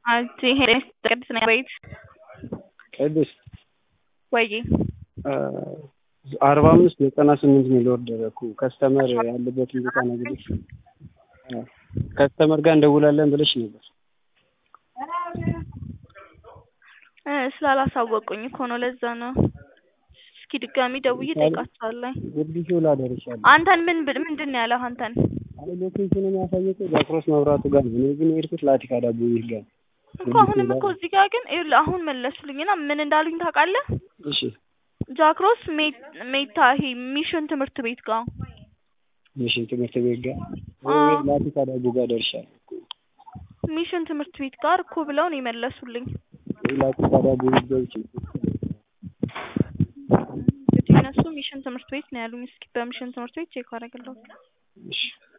አንቺ ሄደሽ ቅድስት ነኝ ቤት ቅድስት ወይዬ አርባ አምስት ዘጠና ስምንት ሚል ኦርደር እኮ ከስተመር ያለበትን ቦታ ነግሬሽ ከስተመር ጋር እንደውላለን ብለሽ ነበር። እ ስላላሳወቁኝ እኮ ነው ለዛ ነው። እስኪ ድጋሚ ደውዬ እጠይቃቸዋለሁ። ጉርድ ሾላ ደርሻለሁ። አንተን ምን ብል ምንድን ነው ያለህ አንተን? አይ ሎኬሽን የሚያሳየው ዛክሮስ መብራቱ ጋር ነው። እኔ ግን የሄድኩት ላቲካ ዳቦ ቤት ጋር ነው። እኮ አሁንም እኮ እዚህ ጋር ግን ይኸውልህ አሁን መለሱልኝና ምን እንዳሉኝ ታውቃለህ? እሺ ጃክሮስ ሜታ ይሄ ሚሽን ትምህርት ቤት ጋር ሚሽን ትምህርት ቤት ጋር አዎ። ላቲካ ዳቦ ጋር ደርሻለሁ። ሚሽን ትምህርት ቤት ጋር እኮ ብለው ነው የመለሱልኝ። ላቲካ ዳቦ ቤት ገብቼ እንግዲህ እነሱ ሚሽን ትምህርት ቤት ነው ያሉኝ። እስኪ በሚሽን ትምህርት ቤት ቼክ አደርግልሃለሁ። እሺ